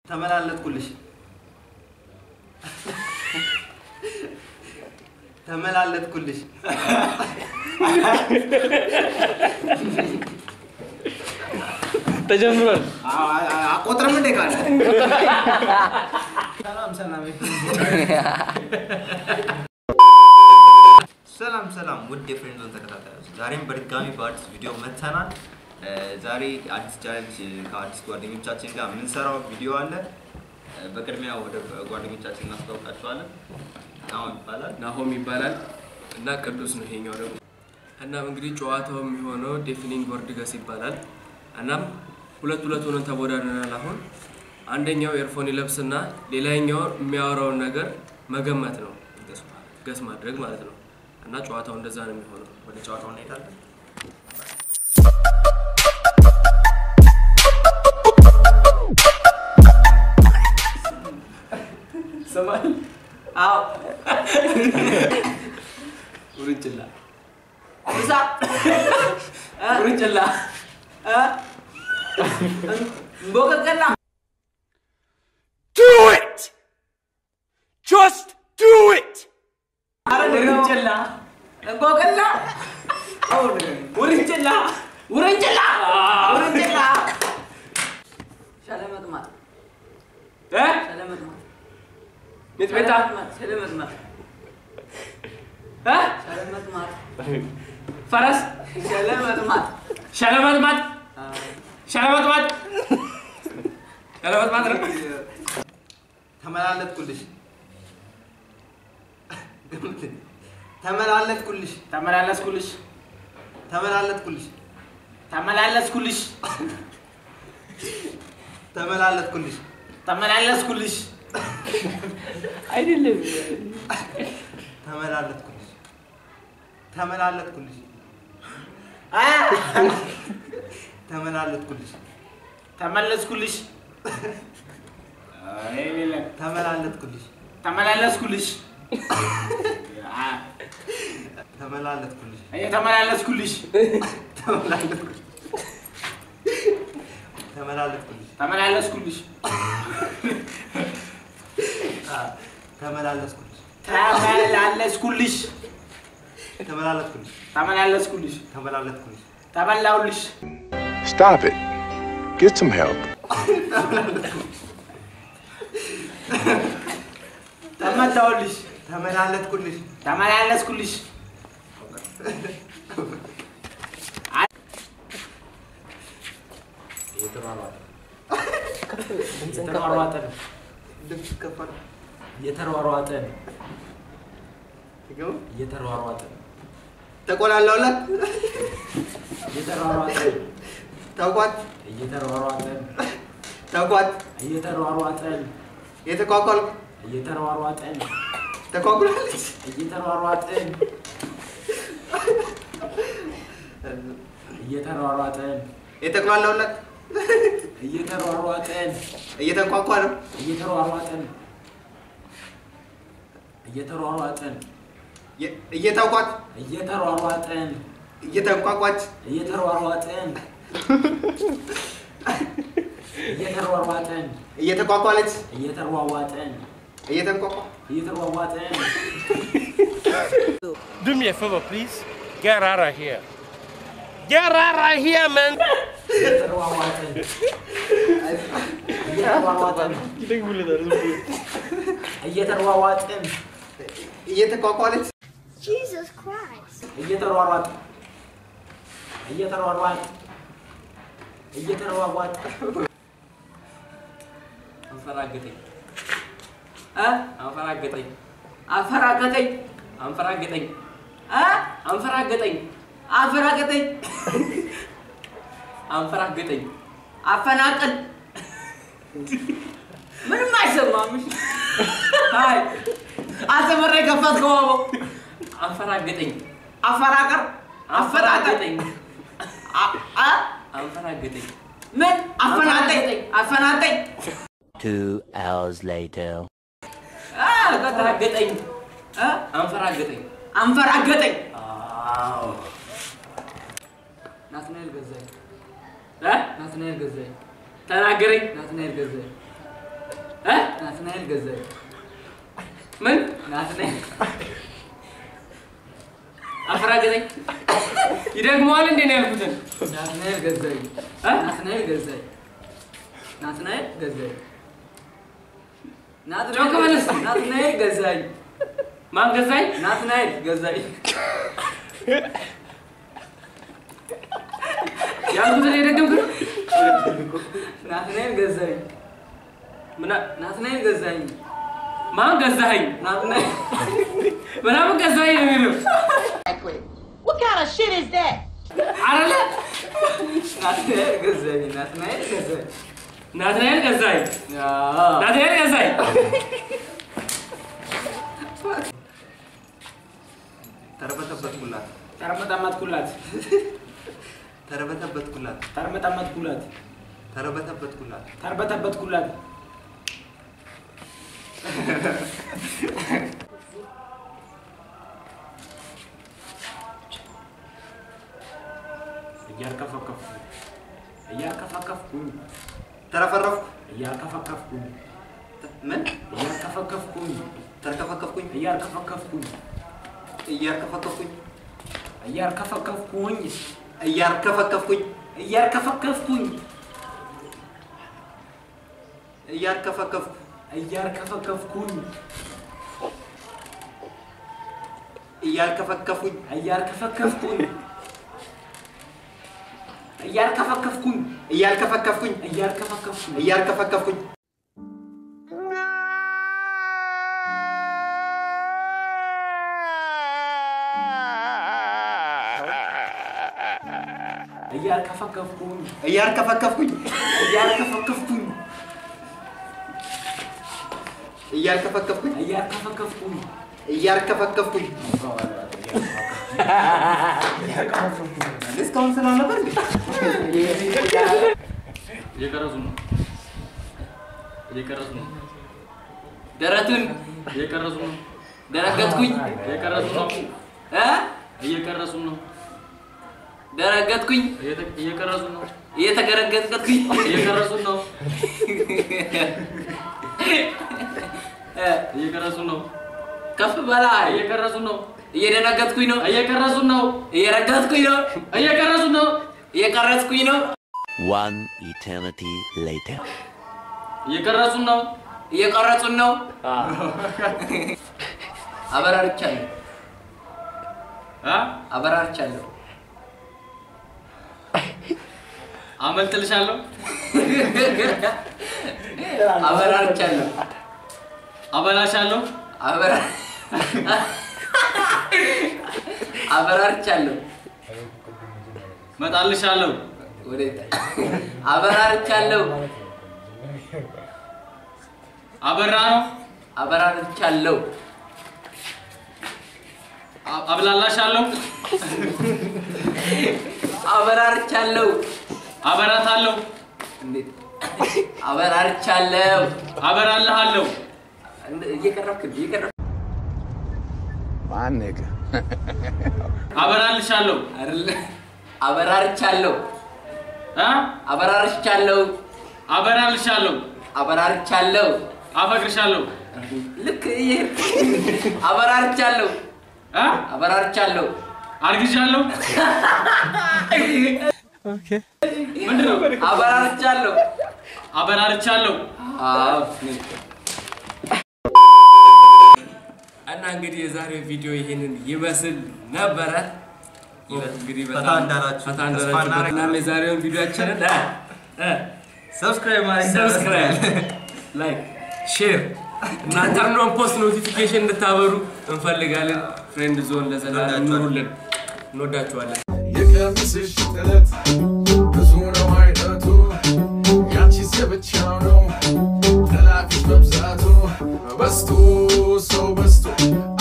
ተመላለጥኩልሽ ተመላለጥኩልሽ ተጀምሯል። አቆጥርም እንዴ ካለ ሰላም ሰላም ሰላም ሰላም ውድ የፍሬንድ ዞን ተከታታዮች ዛሬም በድጋሚ በአዲስ ቪዲዮ መጥተናል። እ፣ ዛሬ አዲስ ቻሌንጅ ከአዲስ ጓደኞቻችን ጋር የምንሰራው ቪዲዮ አለ። እ፣ በቅድሚያ ወደ ጓደኞቻችን እናስታውቃቸዋለን። አሁን ይባላል ናሆም ይባላል እና ቅዱስ ነው ይሄኛው ደግሞ። እናም እንግዲህ ጨዋታው የሚሆነው ዴፊኒንግ ወርድ ገስ ይባላል። እናም ሁለት ሁለት ሆነን ተወዳድረናል። አሁን አንደኛው ኤርፎን ይለብስና ሌላኛው የሚያወራውን ነገር መገመት ነው፣ ገስ ማድረግ ማለት ነው። እና ጨዋታው እንደዛ ነው የሚሆነው። ወደ ጨዋታው እንሄዳለን። ሰማል አዎ ውርንጭላ እዛ ውርንጭላ ቦቀቀላ Do it! Just do it! ውርንጭላ ቦቀላ ውርንጭላ ውርንጭላ ውርንጭላ ሸለመጥማት እ? ሸለመጥማት ሚጥሚጣ ሸለመጥማት እ? ሸለመጥማት ፈረስ ሸለመጥማት ሸለመጥማጥ ሸለመጥማጥ ሸለመጥማጥ ነው። ተመላለጥኩልሽ ተመላለጥኩልሽ ተመላለስኩልሽ ተመላለጥኩልሽ ተመላለስኩልሽ ተመላለጥኩልሽ ተመላለስኩልሽ አይደለም ተመላለጥኩልሽ ተመላለጥኩልሽ ተመላለጥኩልሽ ተመለስኩልሽ ተመላለጥኩልሽ ተመላለስኩልሽ ተመላለጥኩልሽ ተመላለስኩልሽ ተመላለጥኩልሽ ተመላለጥኩልሽ ተመላለስኩልሽ ተመላለስኩልሽ ተመላለስኩልሽ ተመላለጥኩልሽ ተመላለስኩልሽ ተመላለጥኩልሽ ተበላሁልሽ Stop it. Get some help. ተመታሁልሽ ተመላለጥኩልሽ ተመላለስኩልሽ እየተሯሯጠ ነው ድምፅ ከፈል እየተሯሯጠ ነው ይገቡ እየተሯሯጠ ነው ተቆላለውላት እየተሯሯጠ ነው ተቋት እየተሯሯጠ ነው ተቋት እየተሯሯጠ ነው የተቋቋልኩ እየተሯሯጠ ነው ተቋቁላለች እየተሯሯጠ ነው እየተሯሯጠ ነው የተቆላለውላት እየተሯሯጠ ነው እየተንቋቋ ነው እየተሯሯጠ ነው እየተሯሯጠ ነው የ- እየተቋት እየተሯሯጠ ነው እየተንቋቋች እየተሯሯጠ ነው እየተሯሯጠ ነው እየተቋቋለች እየተሯሯጠ ነው እየተንቋቋ እየተሯሯጠ ነው Do me a favor, please. Get out of here. Get out of here, man. እየተሯሯጠ ነው እየተሯሯጠ ነው እየተሯሯጠ ነው እየተቋቋለች Jesus Christ. እየተሯሯጠ እየተሯሯጠ እየተሯሯጠ አንፈራገጠኝ እ አንፈራገጠኝ አፈራገጠኝ አንፈራገጠኝ እ አንፈራገጠኝ አፈራገጠኝ አንፈራገጠኝ አፈናቅል ምንም አይሰማም። እሺ? አይ አስተምሬ ከፈትከው አቦ አንፈራገጠኝ አፈራቀር አፈጣጠኝ አንፈራገጠኝ አ- አ- አንፈራገጠኝ ምን አፈናጠኝ አፈናጠኝ Two hours later. አ፣ ቀጥታ አንፈራገጠኝ እ? አንፈራገጠኝ አንፈራገጠኝ አዎ ናትናኤል ገዛኝ እ? ናትናኤል ገዛኝ ተናገረኝ ናትናኤል ገዛኝ እ? ናትናኤል ገዛኝ ምን ናትናኤል አፈራገጠኝ ይደግመዋል እንዴ ነው ያልኩትን ናትናኤል ገዛኝ እ? ናትናኤል ገዛኝ ናትናኤል ገዛኝ ጮክ በል እስኪ። ናትናኤል ገዛኝ ማን ገዛኝ ናትናኤል ገዛኝ ያልኩትን የደገምክ ነው ናትናኤል ገዛኝ ምና ናትናኤል ገዛኝ ማን ገዛኸኝ ናትናኤል ምናምን ገዛኸኝ ነው የሚለው What kind of shit is that? አረለ ናትናኤል ገዛኝ ናትናኤል ገዛኝ ናትናኤል ገዛኝ አዎ። ናትናኤል ገዛኝ ተርበተበትኩላት ተርመጠመጥኩላት ተርበተበትኩላት ተርመጠመጥኩላት ተርበተበትኩላት ተርበተበትኩላት እያርከፈከፍኩ እያርከፈከፍኩኝ ተረፈረፍኩ እያርከፈከፍኩኝ ምን እያርከፈከፍኩኝ ተርከፈከፍኩኝ እያርከፈከፍኩኝ እያርከፈከፍኩኝ እያርከፈከፍኩኝ እያርከፈከፍኩኝ እያርከፈከፍኩኝ እያርከፈከፍኩ እያርከፈከፍኩኝ እያርከፈከፉኝ እያርከፈከፍኩኝ እያርከፈከፍኩኝ እያርከፈከፍኩኝ እያርከፈከፍኩኝ እያርከፈከፍኩኝ እያርከፈከፍኩኝ እያርከፈከፍኩኝ እያርከፈከፍኩኝ እያርከፈከፍኩኝ እያርከፈከፍኩኝ እያርከፈከፍኩኝ እስካሁን ስላልነበር እንዴ? እየቀረጹ ነው። እየቀረጹ ነው። ደረቱን እየቀረጹ ነው። ደረገጥኩኝ እየቀረጹ ነው። እ እየቀረጹ ነው። ደረገጥኩኝ እየተ- እየቀረጹ ነው። እየተገረገጥኩኝ እየቀረጹ ነው። እ እየቀረጹ ነው። ከፍ በላይ እየቀረጹ ነው። እየደነገጥኩኝ ነው እየቀረጹ ነው። እየረገጥኩኝ ነው እየቀረጹ ነው። እየቀረጽኩኝ ነው One eternity later. እየቀረጹ ነው። እየቀረጹን ነው አበራርቻለሁ አ? አበራርቻለሁ አመልጥልሻለሁ። አበራርቻለሁ አበላሻለሁ። አበራ አበራርቻለሁ መጣልሻለሁ። ወዴት አበራርቻለሁ አበራ ነው። አበራርቻለሁ አ- አብላላሻለሁ። አበራርቻለሁ አበራታለሁ። እንዴት አበራርቻለሁ አበራልሃለሁ። እንደ- እየቀረብክ ነው፣ እየቀረብክ My nigga. አበራልሻለሁ። አይደለ አበራርቻለሁ አ? አበራርቻለሁ አበራልሻለሁ። አበራርቻለሁ አፈቅርሻለሁ። ልክ እየሄድክ አበራርቻለሁ አ? አበራርቻለሁ አርግሻለሁ። ምንድን ነው? አበራርቻለሁ አበራርቻለሁ። አዎ እና እንግዲህ የዛሬው ቪዲዮ ይሄንን ይመስል ነበረ። እንግዲህ ፈታ በጣም እንዳላችሁ ፈታ ተስፋ እንዳላችሁ እናደርጋለን። እና የዛሬውን ቪዲዮአችንን ሰብስክራይብ ማድረግ ሰብስክራይብ፣ ላይክ፣ ሼር እናንተ አምኗን ፖስት ኖቲፊኬሽን እንድታበሩ እንፈልጋለን። ፍሬንድ ዞን ለዘላለም ኑሩልን። እንወዳችኋለን። የቀሚስሽ ጥለት ብዙ ነው አይነቱ ያንቺስ የብቻው ነው ጠላፊሽ መብዛቱ በስቶ ሰው በስቶ